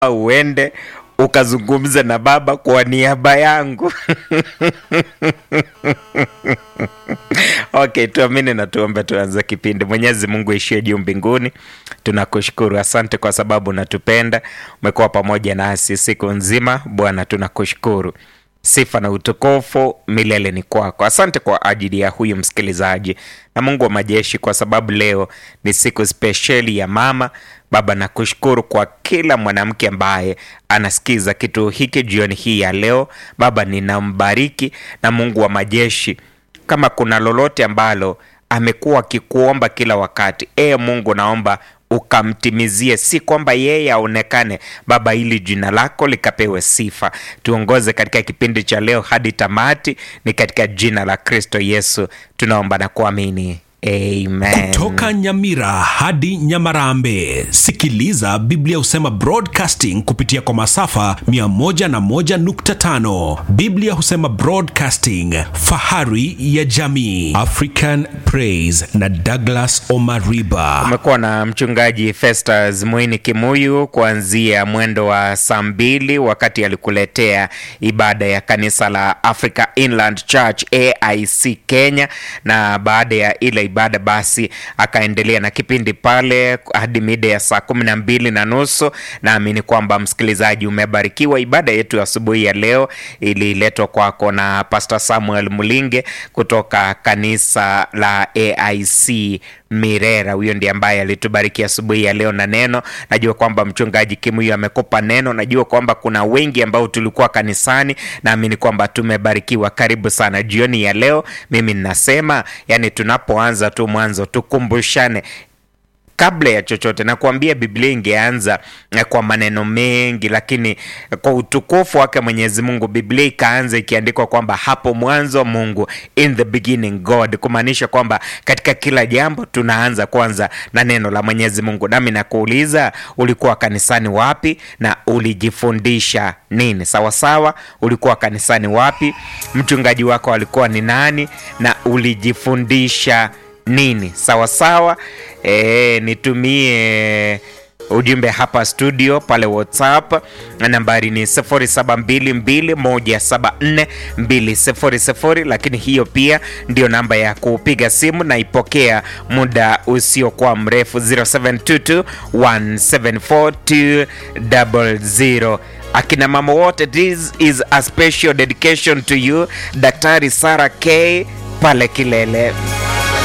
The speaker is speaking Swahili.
uende ukazungumze na baba kwa niaba yangu. Okay, tuamini na tuombe, tuanze kipindi. Mwenyezi Mungu ishie juu mbinguni, tunakushukuru, asante kwa sababu unatupenda, umekuwa pamoja nasi siku nzima. Bwana, tunakushukuru sifa na utukufu milele ni kwako. Asante kwa ajili ya huyu msikilizaji na Mungu wa majeshi, kwa sababu leo ni siku spesheli ya mama. Baba, nakushukuru kwa kila mwanamke ambaye anasikiza kitu hiki jioni hii ya leo. Baba, ninambariki na Mungu wa majeshi, kama kuna lolote ambalo amekuwa akikuomba kila wakati, ee Mungu, naomba ukamtimizie, si kwamba yeye aonekane Baba, ili jina lako likapewe sifa. Tuongoze katika kipindi cha leo hadi tamati, ni katika jina la Kristo Yesu tunaomba na kuamini, amen. Toka Nyamira hadi Nyamarambe, sikiliza Biblia husema broadcasting kupitia kwa masafa 101.5. Biblia husema broadcasting, fahari ya jamii. African Praise na Douglas Omariba. Umekuwa na mchungaji Festus Mwini Kimuyu kuanzia mwendo wa saa mbili wakati alikuletea ibada ya kanisa la Africa Inland Church AIC Kenya, na baada ya ile ibada basi akaendelea na kipindi pale hadi mida ya saa kumi na mbili na nusu. Naamini kwamba msikilizaji umebarikiwa. Ibada yetu ya asubuhi ya leo ililetwa kwako na Pastor Samuel Mulinge kutoka kanisa la AIC Mirera. Huyo ndiye ambaye alitubariki asubuhi ya leo na neno. Najua kwamba mchungaji Kimuyu amekupa neno. Najua kwamba kuna wengi ambao tulikuwa kanisani, naamini kwamba tumebarikiwa. Karibu sana jioni ya leo. Mimi ninasema yani, tunapoanza tu mwanzo tukumbushane kabla ya chochote nakuambia, Biblia ingeanza kwa maneno mengi, lakini kwa utukufu wake Mwenyezi Mungu, Biblia ikaanza ikiandikwa kwamba hapo mwanzo Mungu, in the beginning God, kumaanisha kwamba katika kila jambo tunaanza kwanza na neno la Mwenyezi Mungu. Nami nakuuliza, ulikuwa kanisani wapi na ulijifundisha nini? Sawasawa, ulikuwa kanisani wapi? Mchungaji wako alikuwa ni nani na ulijifundisha nini? Sawasawa. E, nitumie ujumbe hapa studio pale WhatsApp, nambari ni 0722174200, lakini hiyo pia ndio namba ya kupiga simu na ipokea muda usiokuwa mrefu 0722174200. Akina mama wote, this is a special dedication to you, Daktari Sarah K pale Kilele.